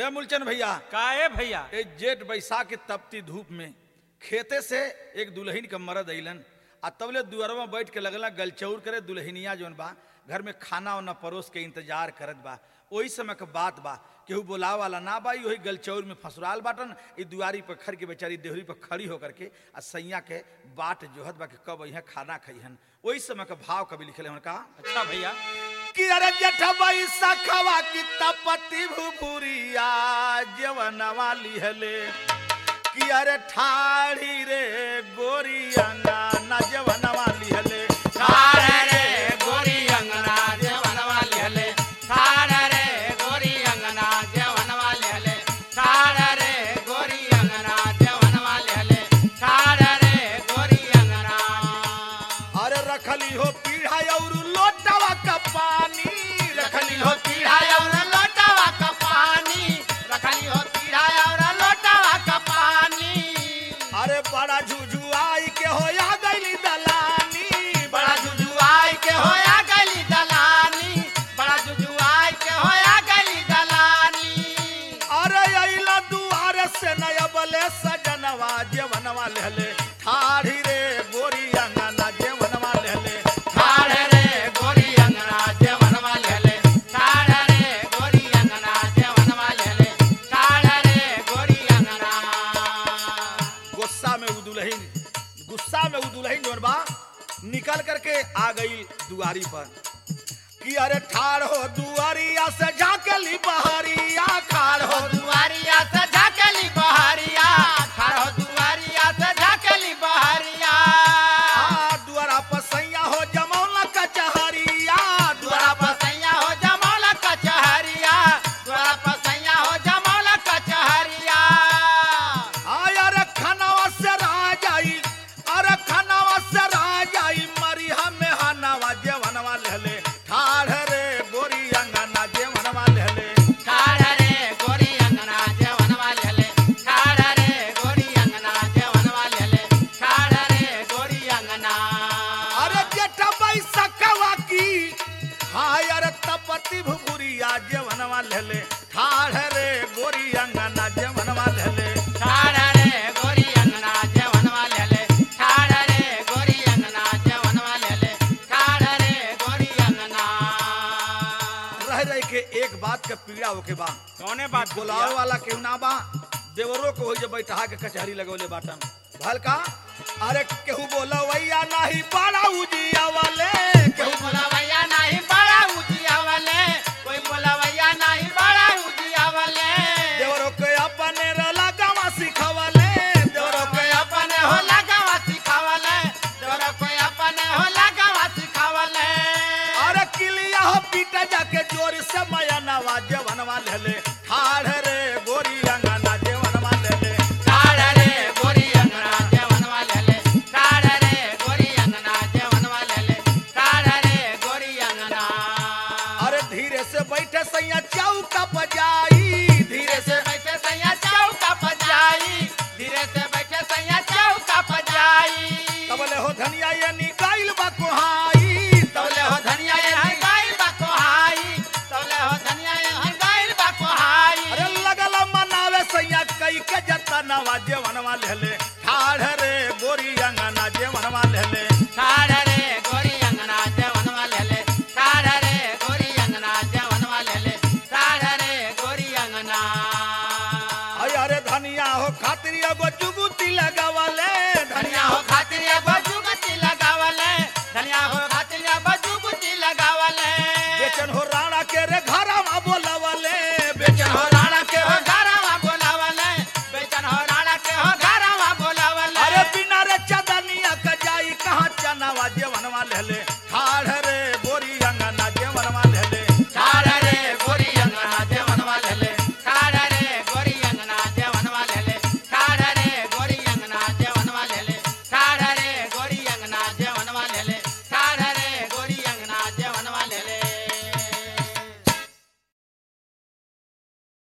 ए मूलचंद भैया का ए भैया ए जेठ बैसाख के तपती धूप में खेते से एक दुल्हन के मरद अइलन आ तबले दुअरवा बैठ के लगला गलचौर करे दुल्हनिया जौन बा घर में खाना वाना परोस के इंतजार करत बा ओही समय के बात बा केहू बोलाव वाला ना बा वही गलचौर में फसुराल बाटन ई दुआरी पर खड़ के बेचारी देहरी पर खड़ी होकर के आ सैया के बाट जोहत बा कि कब अइहे खाना खइहन ओही समय के भाव कभी लिखले हन का अच्छा भैया कि अरे जेठबई सखवा की तपति भुभुरिया जवनवा लिहले कि अरे ठाड़ी रे गोरियंगा ना जवनवा लिहले ठाड़ रे गोरी अंगना जेवनवा लेले ठाड़ रे गोरी अंगना जेवनवा लेले ठाड़ रे गोरी अंगना जेवनवा लेले ठाड़ रे गोरी अंगना अरे रखली हो पीढ़ा और लोटवा का पानी रखली हो पीढ़ा और लोटावा का पानी रखली हो पीढ़ा और लोटावा का पानी अरे बड़ा झुझुआई के होया गईली दलानी बड़ा जुजुआई के होया गली दलानी बड़ा जुजुआई के होया गली दलानी अरे अइला दुआरे से नया बले सजनवा जवनवा लेले ठाड़ी रे गोरियंगा ना जवनवा लेले ठाड़ रे गोरी अंगना जेवनवा लेले ठाड़ रे गोरी अंगना जेवनवा लेले ठाड़ रे गोरी अंगना गुस्सा में उ दुल्हन गुस्सा में उ दुल्हन जोन बा निकल करके आ गई दुआरी पर कि अरे ठाड़ हो दुआरिया से झाकली बहरिया खाड़ हो हो दुआरिया से झाकली बहरिया ठाड़ हो दुआरिया से झाकली बहरिया आ दुआरा पर सैया हो जमौला कचहरिया द्वारा पसैया हो जमौला कचहरिया द्वारा पसैया हो जमौला कचहरिया आय अरे खनावा से राजाई अरे खनावा से राजाई मरी हमें हनावा जेवनवा लेले ठाड़ रे गोरी अंगना जेवनवा लेले ठाड़ रे गोरी अंगना जेवनवा लेले ठाड़ रे गोरी अंगना जेवनवा लेले ठाड़ रे गोरी अंगना अरे जेठा बैसकवा की हाय अरे तपति भुगुरिया जेवनवा लेले ठाड़ रे गोरी अंगना जेवनवा लेले ठाड़ रे गोरी अंगना जेवनवा लेले ठाड़ रे गोरी अंगना जेवनवा लेले ठाड़ रे गोरी अंगना रह रह के एक बात का पीड़ा होके बा कौने बात बुलावे वाला केहू ना बा देवरो को हो जे बैठा के कचहरी लगौले बाटन भल का अरे केहू बोला वैया नाही बड़ा उजिया वाले कोई केहू बोलावैया नहीं बड़ा उजिया वाले कोई बोलावैया नहीं बड़ा उजिया वाले देवरो के अपने रला गवा सिखवले देवरो देवरो कोई अपने हो लगावा सिखावले देवरो कोई अपने हो लगावा सिखावले अरे किलिया हो पीटा जाके जोर से माया नवा जवनवा लेले ठाड़ रे गोरी अंगना जवनवा लेले ठाड़ रे गोरी अंगना जेवनवा लेले ठाड़ रे गोरी अंगना जेवनवा लेले ठाड़ रे गोरी अंगना अरे धीरे से बैठे सैया चौका बजाई धीरे धीरे से से बैठे सैया चौका पजाई धीरे से बैठे सैया चौका पजाई तबले हो धनिया ये निकाइल बा कोहाई तौले हो धनिया ये हर गाइल बा कोहाई तौले हो धनिया ये हर गाइल बा कोहाई अरे लगल मनावे सैया कई के जतनवा जेवनवा लेले ठाड़ रे गोरी अंगना जेवनवा लेले ठाड़ रे गोरी अंगना जेवनवा लेले ठाड़ रे गोरी अंगना जेवनवा लेले ठाड़ रे गोरी अंगना अय अरे धनिया हो खातिर एगो जुगुती लगावले धनिया हो खातिर ये बजुगती लगावले धनिया हो खातिर ये बजुगती लगावले बेचन हो